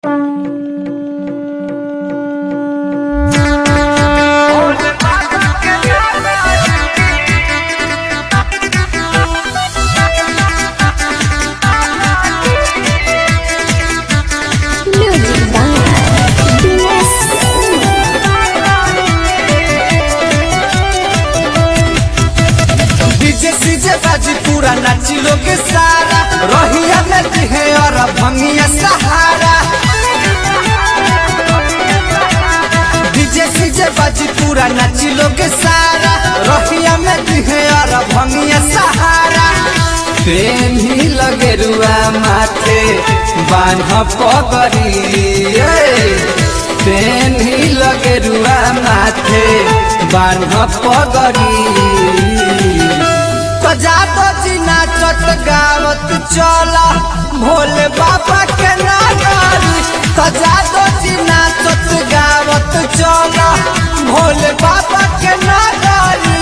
Music by DS. DJ CJ बाजी पूरा नाची लोग सारा रोहिया में दिहे और भंगिया सहारा डीजे सीजे बाजी पूरा नाची लोग सारा रोहिया में दिहे और भंगिया सहारा प्रेम ही लगे रुआ माथे बान्ह पगरी प्रेम ही लगे रुआ माथे बान्ह पगरी सजातो जी नाचत गावत चला भोले बाबा के नागारी सजातो जी नाचत गावत चला भोले बाबा के नागारी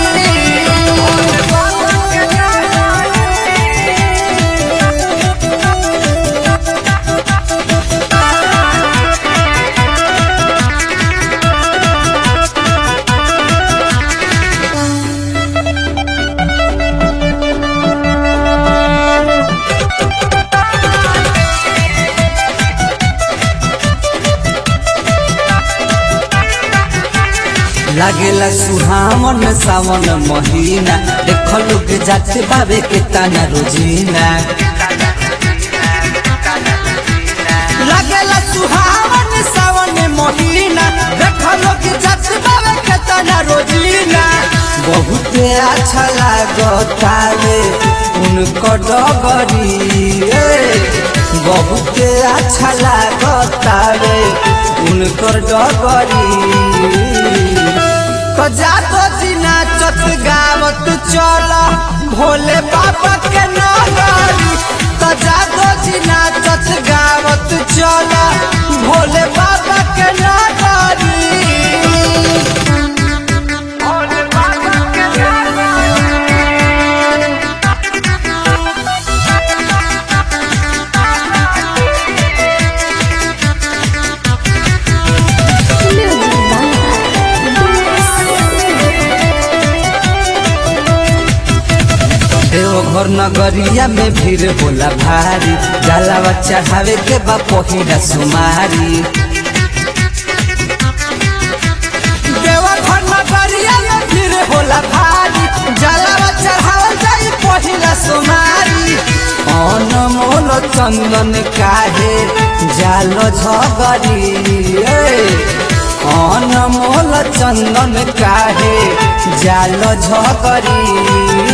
लागेला सुहावन सावन महीना देख लोग जाते बाबे के ताना रोजीना लागेला सुहावन सावन महीना देख लोग जाते बाबे के ताना रोजीना बहुत अच्छा लागतावे उनको डगरी बहुत अच्छा लागतावे उनकर डगरी जातो जी नाचत गावत चल भोले बाबा के नगरी जातो जी नाचत गावत चल भोले बाबा के नगरी Music by DS. देवघर नगरिया में भीड़ होला भारी जलावा चढ़ावे के बा पहिला सुमारी देवघर नगरिया में भीड़ होला भारी जलावा चढ़ावल जाई पहिला सुमारी अनमोल चंदन काहे जाल झगरी अनमोल चंदन काहे जाल झगरी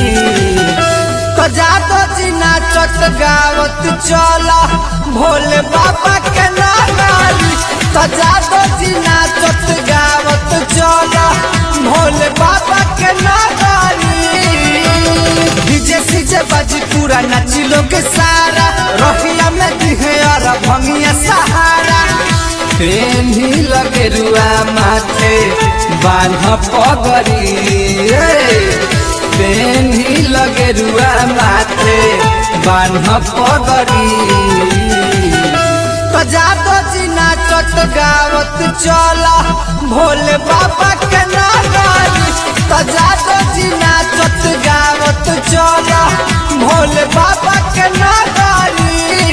जातो जी नाचत गावत चला भोले बाबा के नागारी जातो जी नाचत गावत चला भोले बाबा के नागारी डीजे सीजे बाजी पूरा नाची लोग सारा रहिया में दिहे और भंगिया सहारा प्रेम ही लगे रुआ माथे बान्ह पगरी प्रेम ही लगे रुआ माथे बान्ह पगरी जातो जी नाचत गावत चला भोले बाबा के नागारी जातो जी नाचत गावत चला भोले बाबा के नागारी